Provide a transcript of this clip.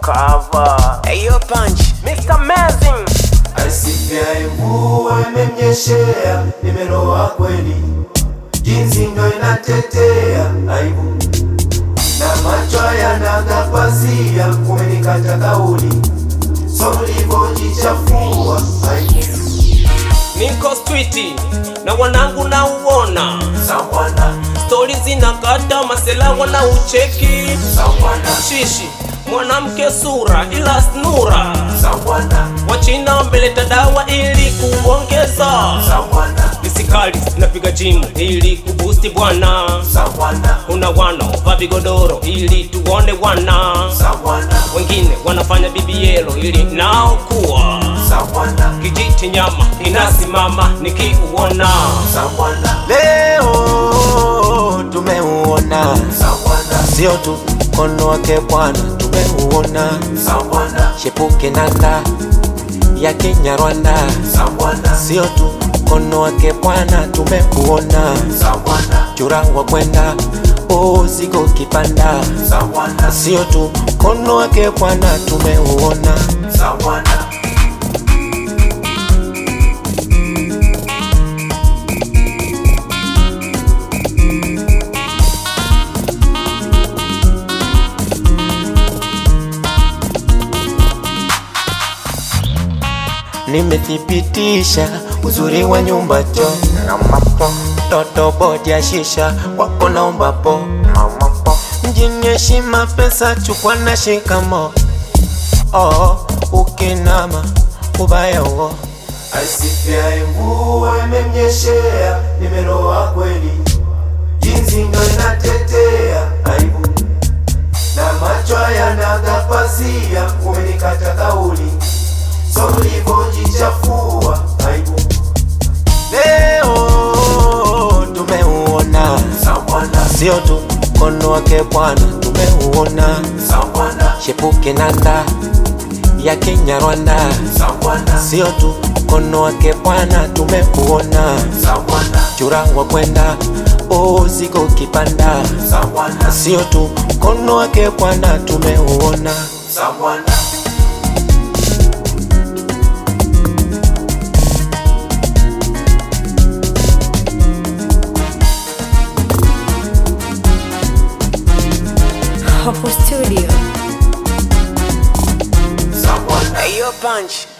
cover. Hey, yo, punch. Mr. Amazing. Asifyaye mvua imemnyeshea, nimeroa kweli, jinsi ndo inatetea aibu na macho yanaga pazia, kumenikata kauli, so ulivyojichafua aibu niko streeti na wanangu na uona sawana stori zinakata masela wana ucheki sawana shishi mwanamke sura ila snura sawana wachina wameleta dawa ili kuongeza sawana visikali napiga jimu ili kubusti bwana sawana kuna wanaovaa vigodoro ili tuone wana sawana wengine wanafanya bibielo ili nao kuwa sawana kijiti nyama inasimama nikiuona sawana Leo tumeuona, sawana sio tu mkono wake Bwana, tumeuona sawana shepuke nanda ya Kinyarwanda, sawana sio tu mkono wake Bwana, tumeuona sawana churangwa kwenda usiku kipanda, sawana sio tu mkono wake Bwana, tumeuona sawana nimethibitisha uzuri wa nyumba cho toto bodi ya shisha wako naomba po mjini heshima pesa chukwa na shikamo oh, ukinama ubaya uo Asifyaye mvua imemnyeshea, nimeroa kweli, jinsi ndo inatetea aibu na macho yanaga pazia, umenikata kauli, so ulivyojichafua aibu leo tumeuona sawana sio tu mkono wake bwana tumeuona sawana shepuke nanda ya Kinyarwanda sawana sio tu mkono wake bwana tumeuona sawana churangwa kwenda usiku kipanda sawana sio tu mkono wake bwana tumeuona sawana Hapo studio. sawana Hey, yo, punch.